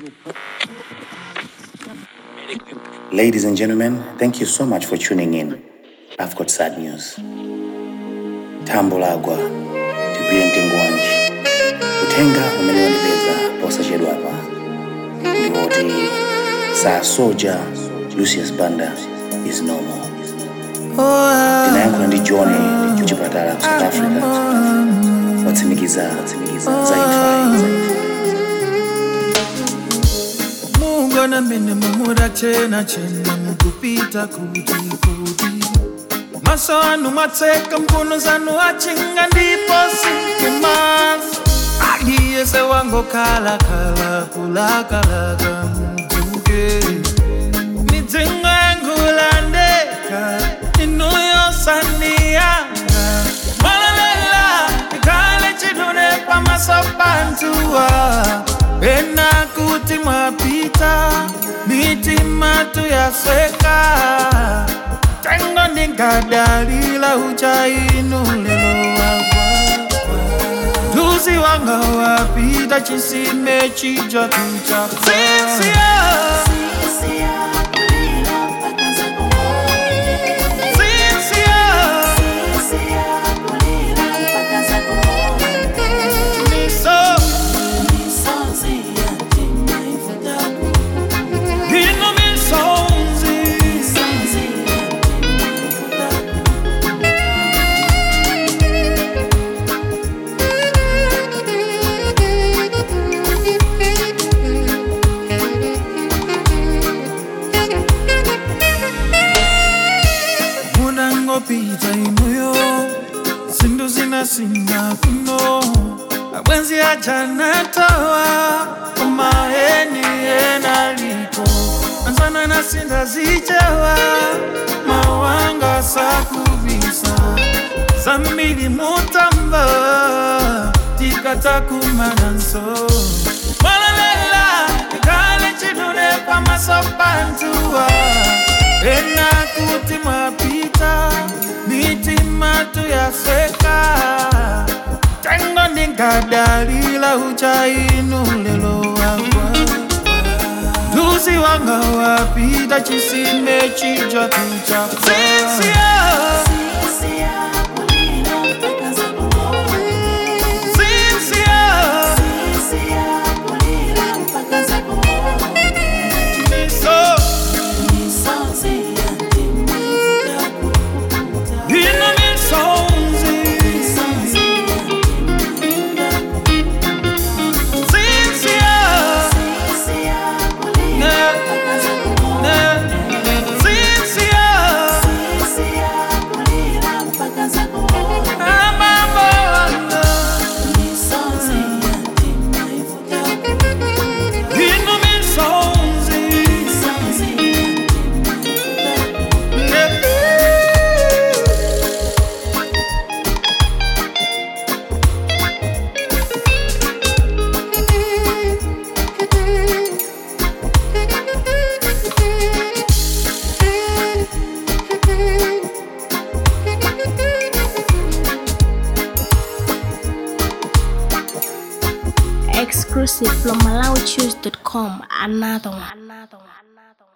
Ladies and gentlemen, thank you so much for tuning in. I've got sad news. Tambo lagwa tigwire mtengo wanji utenga umeniwonekeza posachedwa apa ndiwoti saa soja lucius banda is no more ndinayankhula ndi john kuchipatala ku south africa watsimikiza watsimikiza za imfa mungu na mene mumura chena chena mukupita kuti kuti maso anu mwatseka mkono zanu achinga ndipo sinkumaso aliyese wangokhala khala kulakalaka mudzuke midzingo yangulandeka inuyosandiyanga mwalalela ikhale chidune pamaso pantuwa pena kuti mwapita mitima tuyasweka tengo ndingadalila uchainu lelo wagwa Luzi wanga wapita chisime chija kucha Sisia Sisia Miso Hino misonzi munangopita inuyo zindu zinasinga kuno abwenzi ajanatowa omaheni enaliko anzana nasinda zichewa mawanga sakubisa zambili mutamba tikatakumana nso mwalalela ikale chidune pamasopantuwa ena kuti mwapita mitima tuyasweka tengo ndingadalila uchainu lelo wagwa luzi wanga wapita chisime chija kucha Sisia Sisia Miso Hino misonzi Sisia Ne Ne Sisia Amamona Hino misonzi Ne Exclusive from MalawiChoose.com. Another one. Another one.